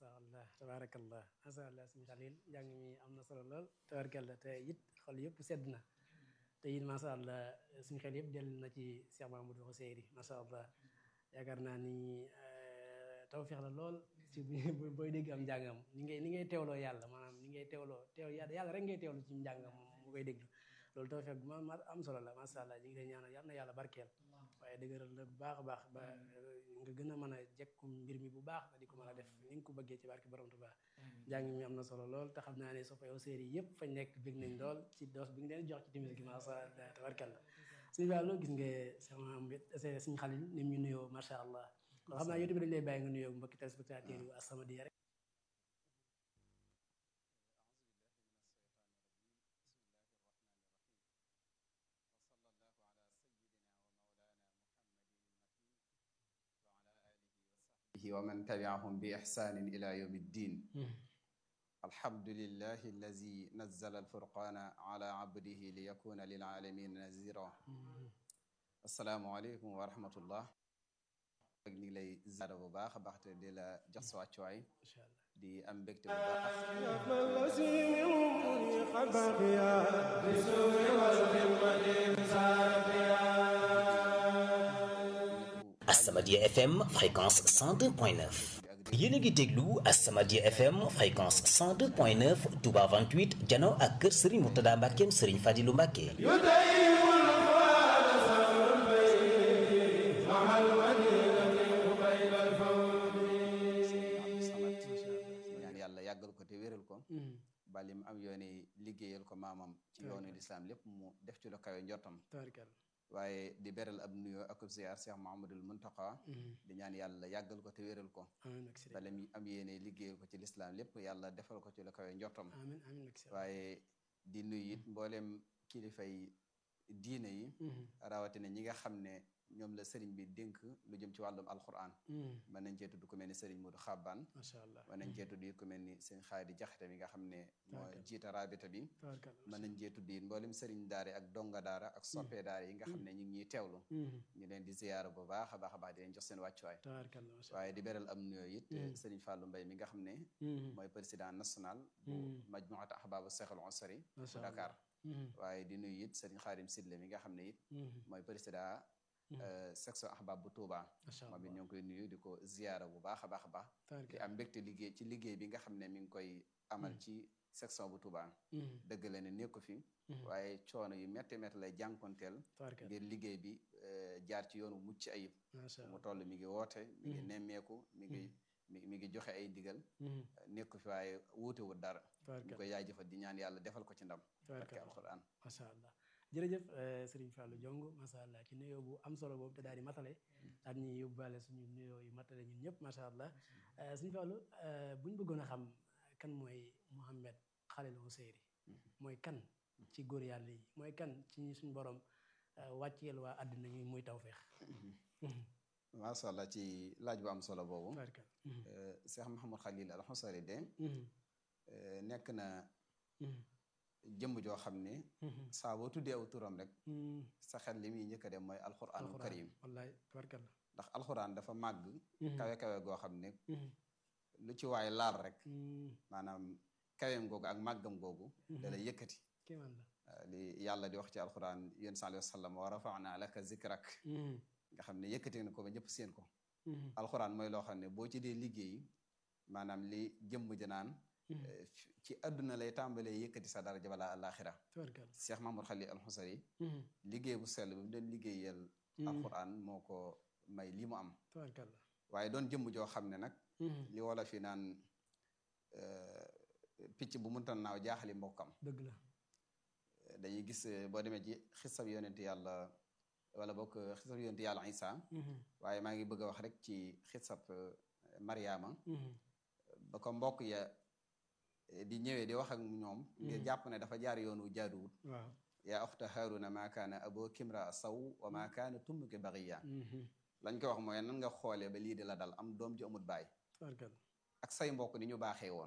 macha allah tabarakallah macha allah suñu xalil njàng mi am na solo lool tabarakallah te it xol yëpp sedd na te it macha allah suñu xel yëpp dellu na ci Cheikh Mamadou Xuseyri macha allah yaakaar naa ni tawfeex la lool ci bu booy dégg am njàngam ni ngay ni ngay teewloo yàlla maanaam ni ngay teewloo teew yàlla rek ngay teewlu ci njàngam mu koy déglu loolu tawfeex bu ma am solo la macha allah ñu ngi lay ñaanal yàlla na yàlla barkeel waaye dëgëral la bu baax a baax ba nga gën a mën a jekku mbir mi bu baax ba di ko mën a def ni nga ko bëggee ci barke borom Tuubaa njàng mi am na solo lool te xam naa ne soppay série yëpp fañ nekk bëgg nañ lool ci doos bi nga leen jox ci timis gi macha allah tabarkalla suñu wàllu gis nga sama suñu xalil ni mu ñu nuyoo macha allah kon xam naa yow tamit dañ lay bàyyi nga nuyoo mbokki téléspectateurs yu As-Samadiyya rek wa man tabiahum bi ixsanin ila yawmi ddin alhamdulillahi allazi nazzala alfurqana ala abdihi li yakuna lil alamin nazira assalaamu aleykum wa rahmatullah ak ñu ngi lay ziyaara bu baax a baax te di la jox sa wàccuwaay di am mbégte bu baax As-Samadiyya FM fréquence 102.9 yéen a ngi déglu As-Samadiyya FM fréquence 102.9 Touba 28 jano ak kër Serigne Mourtada Mbackeem Serigne Fadilou Mbacke ñaan yàlla yàggal ko te wéral ko bali mu am yoone liggéeyal ko maamam ci yoonu lislaam lépp mu def ci lu kawe njortam waaye di beral ab nuyoo ak ziar Cheikh Mahamadul Muntaqa di ñaan yàlla yàggal ko te wéral ko bala mi am yéene liggéeyal ko ci lislaam lépp yàlla defal ko ci lu kawe njortam waaye di nuyu it mbooleem kilifay diine yi rawatina ñi nga xam ne ñoom la sëriñ bi dénk lu jëm ci wàllum alquran mën nañ cee tudd ku mel ni sëriñ Modou Xabbaan mën nañ cee tudd it ku mel ni sëriñ Xaadi Jaxate mi nga xam ne moo jiita rabita bi mën nañ cee tudd it mboolem sëriñ daara ak donga daara ak soppee daara yi nga xam ne ñu ngi ñuy teewlu ñu leen di ziyaara bu baax a baax a baax di leen jox seen wàccuwaay waaye di beral am nuyoo it sëriñ Fallou Mbaye mi nga xam ne mooy président national bu majmuat ahbaabu Seexul Usri bu Dakar waaye di nuyu it sëriñ Xaadim Sidle mi nga xam ne it mooy président section ahbab bu Touba moom it ñoo ngi koy nuyu di ko ziyaara bu baax a baax a baax di am mbégte liggéey ci liggéey bi nga xam ne mi ngi koy amal ci section bu Touba dëgg la ne nekku fi waaye coono yu métti métti lay jànkonteel ngir liggéey bi jaar ci yoonu mucc ayib mu toll mi ngi woote mi ngi nemmeeku mi ngi mi ngi joxe ay ndigal nekku fi waaye wuutewul dara ñu koy yaay-jëfal di ñaan yàlla defal ko ci ndam barke alquran masha allah jërëjëf Serigne Fallou Diong macha allah ci nuyoo bu am solo boobu te daal di matale daal ñuy yóbbaale suñu nuyoo yu matale ñun ñëpp macha allah Serigne Fallou bu ñu bëggoon a xam kan mooy Mouhamed Khalil Ouseyri mooy kan ci góor yàlla yi mooy kan ci suñu borom wàcceel waa àddina ñuy muy tawféex. macha allah ci laaj bu am solo boobu. Cheikh Mouhamed Khalil al Ouseyri de. nekk na. jëmm joo xam ne saa boo tuddee aw turam rek sa xel li muy njëkk a dem mooy alxuraanul karim wallaay tabarkalla ndax alxuraan dafa màgg kawe kawe goo xam ne lu ci waay laal rek maanaam kaweem googu ak màggam googu da lay yëkkati li yàlla di wax ci alxuraan yéen sallallahu alayhi wa sallam wa rafa'na laka zikrak nga xam ne yëkkati na ko ba ñëpp seen ko alxuraan mooy loo xam ne boo ci dee liggéey maanaam li jëmm ji naan ci àdduna lay tàmbalee yëkkati sa daraja balaa àllaaxira Cheikh Mahmoud Khalil al Ouseyri liggéey bu sell bi mu doon liggéeyal alquran moo ko may lii mu am waaye doon jëmm joo xam ne nag li wala fi naan picc bu munta naaw jaaxali mbokkam dëgg la dañuy gis boo demee ci xisab yonent yàlla wala bokk xisab yonent yàlla Isa waaye maa ngi bëgg a wax rek ci xisab Mariama ba ko mbokk ya di ñëwee di wax ak ñoom ngir jàpp ne dafa jaar yoonu jaaduwut waaw yaa uxta haaruna maa kaana aboo kimra saw wa maa kaana tummuki bagiya lañ ko wax mooy nan nga xoolee ba lii di la dal am doom ji amut baay ak say mbokk ni ñu baaxee woon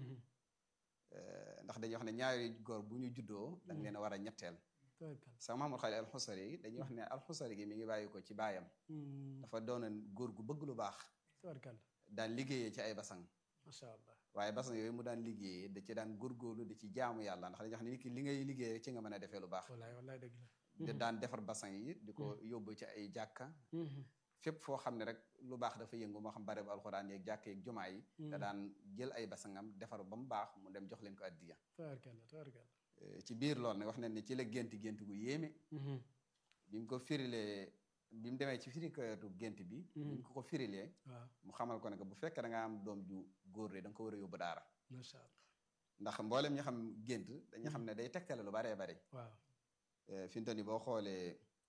ndax dañuy wax ne ñaari góor bu ñu juddoo dañ leen a war a ñetteel sa Mahamad Xalil al Xusari yi dañuy wax ne al Xusari gi mi ngi bàyyi ko ci baayam dafa doonoon góor gu bëgg lu baax daan liggéeyee ci ay basang macha allah waaye basan yooyu mu daan liggéeyee da ci daan góorgóorlu da ci jaamu yàlla ndax dañuy wax ne nit ki li ngay liggéey ci nga mën a defee lu baax wallaay wallaay dëgg la da daan defar basan yi di ko yóbbu ci ay jàkka fépp foo xam ne rek lu baax dafa yëngu moo xam bare bu alxuraan yeeg jàkk yeeg jumaa yi da daan jël ay basangam defar ba mu baax mu dem jox leen ko addiya tabarkalla tabarkalla ci biir loolu nag wax nañ ne ci la gént gént gu yéeme bi mu ko firilee bi mu demee ci firikatu gént bi bi mu ko ko firilee waaw mu xamal ko ne que bu fekkee da nga am doom ju góor de da nga ko war a yóbbu daara macha allah ndax mboolem ñu xam gént dañu xam ne day tegtale lu baree bari waaw fi mu toll nii boo xoolee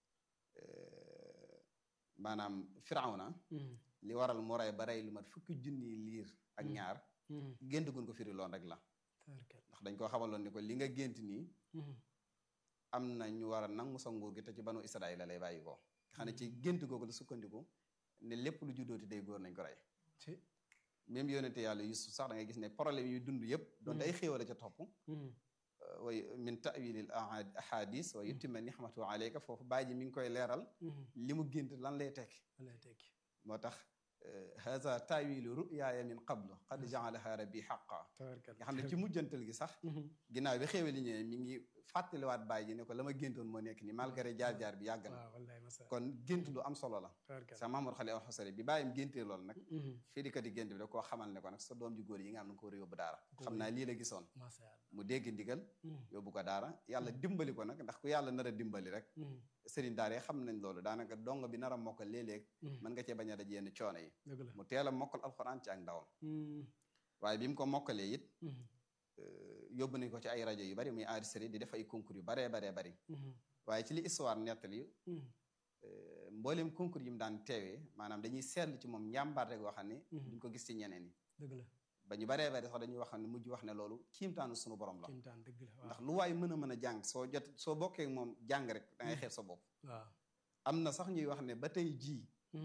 maanaam firawna li waral mu rey ba rey lu mat fukki junni liir ak ñaar gént gun ko firi loon rek la tabarkalla ndax dañ koo xamaloon ni ko li nga gént nii am na ñu war a nangu sa nguur gi te ci banu Israël la lay bàyyi ko nga xam ne ci gént googu la sukkandiku ne lépp lu juddooti day góor nañ ko rey ci même yonente yàlla Yusuf sax da ngay gis ne problème yu dund yëpp doon day xéewal a ca topp way min tawilil ahadis wa yutima nixmatu alayka foofu bàyyi ji mi ngi koy leeral li mu gént lan lay tekki lay tekki moo tax haza tawilu ruyaaya min qablu qad jaalaha rabbi xaqa tabarkalla nga xam ne ci mujjantal gi sax ginnaaw bi xéewal yi ñëwee mi ngi fàttaliwaat bàyyi ji ne ko la ma géntoon moo nekk nii malgré jaar-jaar bi yàgg na waaw wallaay masa kon gént lu am solo la tabarkalla sa Mamour Xale al Xusari bi bàyyim géntee loolu nag fii di kat yi gént bi da koo xamal ne ko nag sa doom ju góor yi nga am na ko war a yóbbu daara xam naa lii la gisoon macha allah mu dégg ndigal yóbbu ko daara yàlla dimbali ko nag ndax ku yàlla nar a dimbali rek sëriñ daara yi xam nañ loolu daanaka dong bi nar a mokkal léeg-léeg mën nga cee bañ a daj yenn coono yi dëgg la mu teel a mokkal alxuraan ci ak ndawam waaye bi mu ko mokkalee it yóbbu nañ ko ci ay rajo yu bari muy enregistré di def ay concours yu baree baree bari waaye ci li histoire nettali mboolem concours yi mu daan teewee maanaam dañuy seetlu ci moom njàmbaar rek goo xam ne duñ ko gis ci ñeneen yi dëgg la ba ñu baree bari sax dañuy wax ne mujj wax ne loolu kiimtaanu suñu borom la kimtaan dëgg la waaw ndax lu waay mën a mën a jàng soo jot soo bokkee ak moom jàng rek da ngay xeeb sa bopp waaw am na sax ñuy wax ne ba tey jii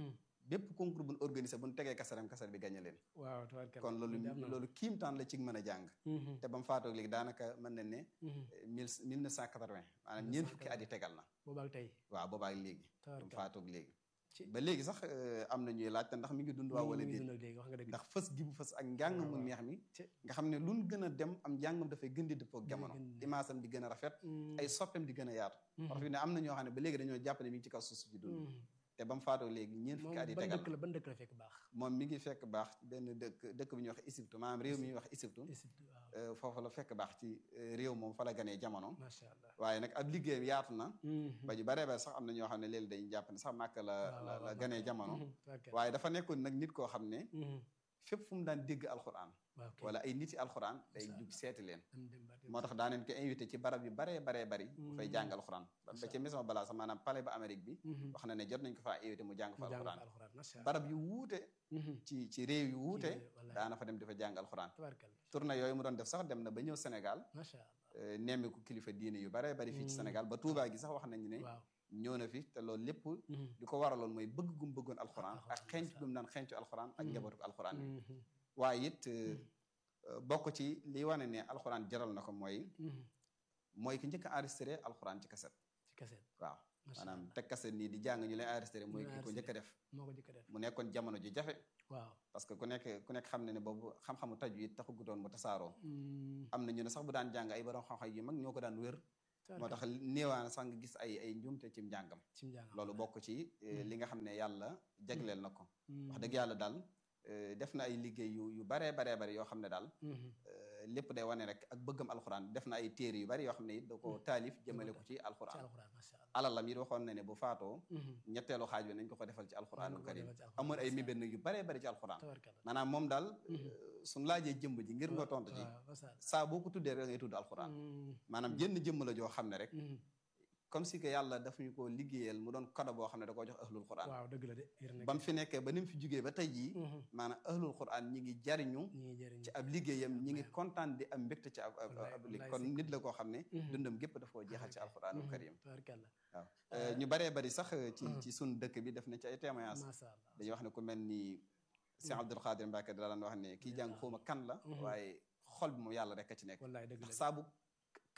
bépp concours buñ organisé buñ tegee kasaram kasar bi gañe leen waaw tabarkalla kon loolu am na loolu kiimtaan la ci mën a jàng te ba mu faatoog léegi daanaka mën nañ ne mille mille neuf cent quatre-vingt maanaam ñeent fukki at yi tegal na boobaak tey waaw boobaak léegi ba mu tabarkalla faatoog léegi ci ba léegi sax am na ñuy laaj te ndax mi ngi dund waaw wala mi ngi déet dund ak léegi wax nga dëgg ndax fës gi bu fës ak njàng mu neex mi ci nga xam ne luñ gën a dem am njàngam dafay gën di dëppoo ak jamono gën di- imaasam di gën a rafet ay soppeem di gën a yaatu wax fi ne am na ñoo xam ne ba léegi dañoo jàpp ne mi ngi ci kaw suuf si dund te ba mu faatoo léegi ñeent moom fukki at yi ban tegal dëkk la ban dëkk la fekk baax moom mi ngi fekk baax ci benn dëkk dëkk bi ñuy wax Égypte maanaam réew mi ñuy wax Égypte Égypte waaw euh, foofu la fekk baax ci euh, réew moom fa la ganee jamono macha allah waaye nag ab liggéeyam yaatu na ba ñu baree bare sax am na ñoo xam ne léegi dañuy jàpp ne sax màkk la waaw, la waaw, la waaw, ganee Makka. jamono tabarkalla waaye dafa nekkoon nag nit koo xam ne fépp fu mu daan dégg alxuraan waaw kay wala ay nit yi alxuraan day Masha jug seeti leen dem dem ba dem moo tax daaneen ko invité ci barab yu baree baree bari mu fay jàng alxuraan ba ba ci maison balaa sax maanaam palais ba Amérique bi wax na ne jot nañ ko faa invité mu jàng fa mu jàng fa alxuraan alxuraan macha allah barab yu wuute ci ci réew yu wuute réew, wallahi. daana fa dem di fa jàng alxuraan tabarkalla tournée yooyu mu doon def sax dem na ba ñëw Sénégal macha allah euh, nemmeeku kilifa diine yu baree bari fii ci Sénégal ba Touba gi sax wax nañu ne waaw ñëw na fi te loolu lépp di ko waraloon mooy bëgg gum bëggoon alxuraan ak alxuraan, xenc macha gum daan xencu alxuraan ak Mhm. njabootu alxuraan yi Mhm. waaye it euh, euh, bokk ci li wane ne alxuraan jaral na ko mooy Mhm. mooy ki njëkk a enregistré alxuraan ci kaset ci kaset waaw macha maanaam allah teg kaset nii di jàng ñu lay enregistré mooy Ñu ki ko njëkk a def moo ko jëkk a def mu nekkoon jamono ju jafe waaw parce que ku nekk ku nekk xam ne ne boobu xam-xamu taju it taxagutoon mu tasaaroo Mm. am na ñu ne sax bu daan jàng ay borom xam-xam yu mag ñoo ko daan wér moo tax tabarkalla néewaan sax nga gis ay ay njuumte ci njàngam ci njàng loolu bokk ci eh, li nga xam ne yàlla jagleel na ko Mm. wax dëgg yàlla daal eh, def na ay liggéey yu yu baree baree bari yoo xam ne daal Mhm. eh, lépp day wane rek ak bëggam alxuraan def na ay téere yu bari yoo xam ne it da ko taalif jëmale ko ci ci alxuraan alxuraan macha allah alalam it waxoon na ne bu faatoo Mhm. ñetteelu xaaj bi nañ ko ko defal ci alxuraanul ko karim defal ci alxuraan, amoon ay macha mébét nag yu baree bari ci alxuraan tabarkalla maanaam moom daal Mhm. suñ laajee jëmb ji ngir nga tontu ci waaw macha allah saa boo ko tuddee rek ngay tudd alxuraan Mm. maanaam jënn jëmm la joo xam ne rek Mhm. comme si que yàlla daf ñu ko liggéeyal mu doon kado boo xam ne da koo jox ahlul quran waaw dëgg la de yër na ba mu fi nekkee ba ni mu fi jugee ba tey jii Mhm. maanaam ahlul quran ñi ngi jariñu ñi ngi jëriñ ci ab liggéeyam ñi ngi kontaan di am mbégte ci ab ab Wallaay, ab wallaay liggéey kon si. nit la koo xam ne Mhm. dundam gépp daf koo jeexal ci alquranul Mhm. karim tabarkalla waaw Euh, ñu baree bari sax ci Mhm. ci sun dëkk bi def na ci ay témoignage macha allah dañuy wax ne ku mel ni Cheikh Abdul Xaadir Mbacke da daan wax ne kii jàng xawma kan la Mhm. waaye xol bi moom yàlla rek a ci nekk wallaay dëgg la ndax de. saa bu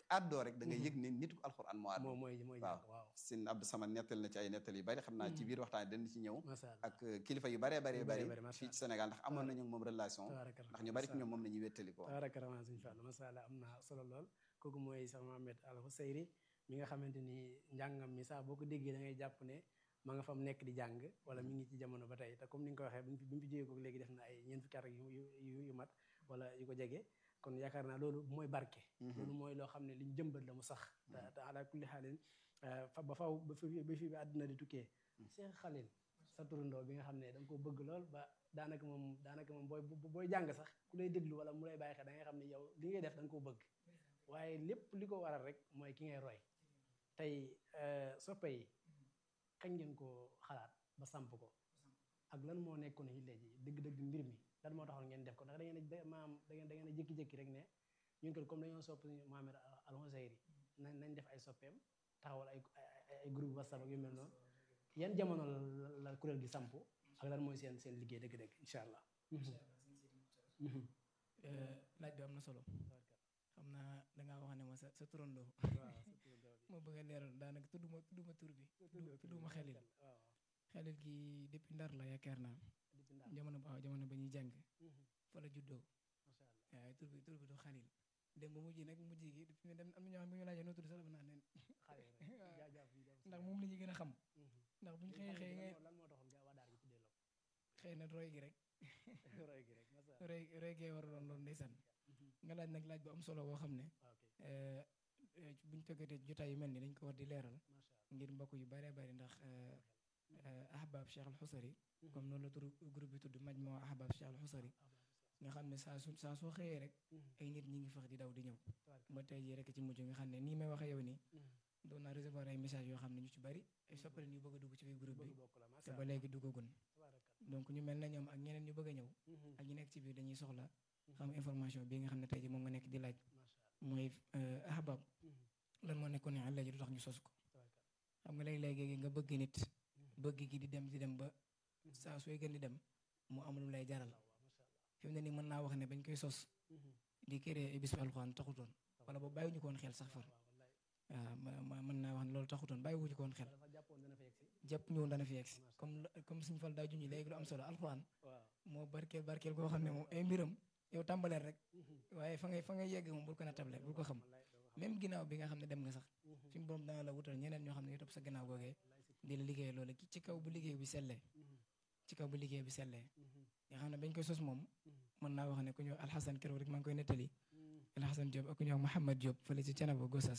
àddoo rek da ngay yëg ne nitu alxuraan moo àddoo mooy mooy waaw waaw sin Abdou Samad nettal na ci ay nettal yu bari xam naa ci biir waxtaan dañ ci ñëw masha Allah ak kilifa yu baree baree Yu bari bari bari, masha fii ci Sénégal ndax amoon nañu moom relation tabaraka ndax ñu bari ci ñoom moom la ñuy wéttali ko tabaraka rahman suñu fàll masha Allah am na solo lool kooku mooy Cheikh Mohamed Al Husayri mi nga xamante ni njàngam mi saa boo ko déggee da ngay jàpp ne ma nga fa mu nekk di jàng wala mi ngi ci jamono ba tey te comme ni nga ko waxee bi mu fi bi mu fi jógee ko léegi def na ay ñeent fukki at ak yu yu yu mat wala yu ko jege kon yaakaar naa loolu mooy barke loolu mooy loo xam ne liñ jëmbat la mu sax te te ala kulli xaalin fa ba faw ba fi ba fi bi àdduna di tukkee Cheikh Khalil sa turandoo bi nga xam ne da nga ko bëgg lool ba daanaka moom daanaka moom booy booy jàng sax ku lay déglu wala mu lay bàyyi xel da ngay xam ne yow li ngay def da nga koo bëgg waaye lépp li ko waral rek mooy ki ngay roy tey soppe yi kañ ngeen ko xalaat ba samp ko ak lan moo nekkoon yi léegi dëgg-dëgg mbir mi lan moo taxoon ngeen def ko ndax da ngeen a maam da ngeen da ngeen a jékki-jékki rek ne ñun kat comme dañoo sopp Mohamed Al Husayri nañ nañ def ay soppeem taxawal ay ay groupe WhatsApp ak yu mel noonu yan jamono la kuréel gi samp ak lan mooy seen seen liggéey dëgg-dëgg incha allah. laaj bi am na solo. xam naa dangaa wax ne ma sa sa turandoo. ma bëgg a leeral daanaka tudduma tudduma tur bi. tudduma xelil. xelil gi depuis ndar la yaakaar naa. jamono ba jamono ba ñuy jàng. fa la juddoo. waaye tur bi tur bi du xalil. dem ba mujj nag mujj gi fi mu dem am na ñoo xam ne ñu laajee noo tudd sax dafa naan leen. ndax moom la ñu gën a xam. ndax bu ñu xëyee xëy ngay xëy na roy gi rek. roy roy gee war a doon loolu ndeysaan. nga laaj nag laaj bu am solo boo xam ne. buñ tëggatee jotaay yu mel ni dañ ko war di leeral. ngir mbokk yu baree bari ndax ahbab Cheikh Al Husari. comme noonu la turu groupe bi tudd Majmua ahbab Cheikh Al Husari. nga xam ne saa su saa soo xëyee rek. ay nit ñi ngi fax di daw di ñëw. ba tey jii rek ci mujj nga xam ne nii may waxee yow nii. doon naa recevoir ay message yoo xam ne ñu ci bari ay soppale ñu bëgg a dugg ci biir groupe bi te ba léegi duggagun donc ñu mel na ñoom ak ñeneen ñu bëgg a ñëw ak ñu nekk ci biir dañuy soxla xam information bi nga xam ne tey ji moom nga nekk di laaj mooy ahbab lan moo nekkoon ne àlla ji du tax ñu sos ko xam nga léegi-léegi nga bëgg nit bëgg gi di dem di dem ba saa sooy gën di dem mu am lu lay jaral fi mu ne nii mën naa wax ne bañ koy sos di créer bis bi alxuraan taxutoon wala boobu bàyyi ñu ko woon xel sax far waaw mën naa wax ne loolu taxutoon bàyyi wuñu ko woon xel jàpp ñëwoon dana fi yegsi comme comme suñu fal daa junj léegi lu am solo alxuraan moo barkeel barkeel koo xam ne moom ay mbiram yow tàmbaleel rek waaye fa ngay fa ngay yegg moom bul ko nattable bul ko xam même ginnaaw bi nga xam ne dem nga sax suñu borom dana la wutal ñeneen ñoo xam ne ñu topp sa ginnaaw googee di la liggéey loolu ci kaw bu liggéey bi sellee ci kaw bu liggéey bi sellee nga xam ne bañ koy sos moom mën naa wax ne ku ñëw alxasan keroog rek maa ngi koy nettali alxasan Diop ak ku ñëw Mouhamad Diop fële ci Canaba Gossas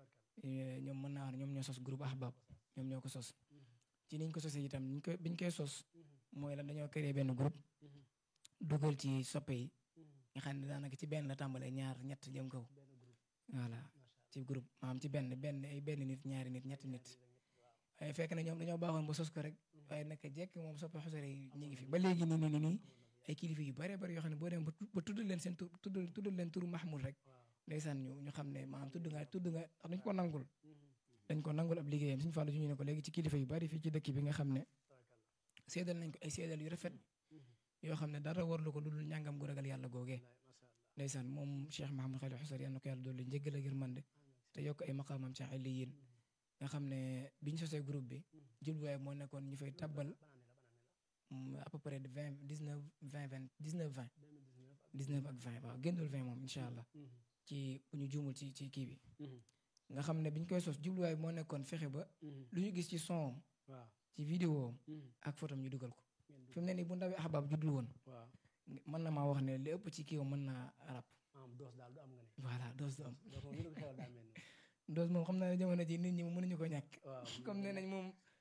ñoom mën naa wax ne ñoom ñoo sos groupe ahbab ñoom ñoo ko sos ci niñ ko sosee itam niñ koy biñ koy sos mooy lan dañoo créé benn groupe dugal ci soppe yi nga xam ne daanaka ci benn la tàmbalee ñaar ñett jëm kaw voilà ci groupe maanaam ci benn benn ay benn nit ñaari nit ñetti nit waaye fekk na ñoom dañoo baaxoon ba sos ko rek waaye naka jekk moom soppe xusare yi ñu ngi fi ba léegi nii nii nii ay kilifa yu bare bari yoo xam ne boo dem ba tuddal leen seen tur tuddal tuddal leen turu Mahmoud rek ndeysaan ñu ñu xam ne maanaam tudd nga tudd nga dañ ko nangul dañ ko nangul ab liggéeyam suñu fàllu ñu ne ko léegi ci kilifa yu bari fii ci dëkk bi nga xam ne seedal nañ ko ay seedal yu rafet yoo xam ne dara warlu ko lu dul ñàngam gu ragal yàlla googee ndeysaan moom Cheikh Mahamadou Khalil Xusar yal na ko yàlla dolli njëggal ak yërmande te yokk ay maqaamam ci illiyin nga xam ne biñ sosee groupe bi jubluwaay moo nekkoon ñu fay tabbal à peu près de vingt dix neuf vingt vingt dix neuf vingt dix neuf ak vingt waaw génnul vingt moom incha allah ci bu ñu juumul ci ci kii bi nga xam ne biñ koy sos jubluwaay moo nekkoon fexe ba lu ñu gis ci son ci vidéo ak photom ñu dugal ko fi mu ne nii bu ndawee ahbab juddul woon mën na maa wax ne li ëpp ci kii mën naa rap voilà doos du am doos moom xam naa ne jamono ji nit ñi mënuñu ko ñàkk comme nee nañ moom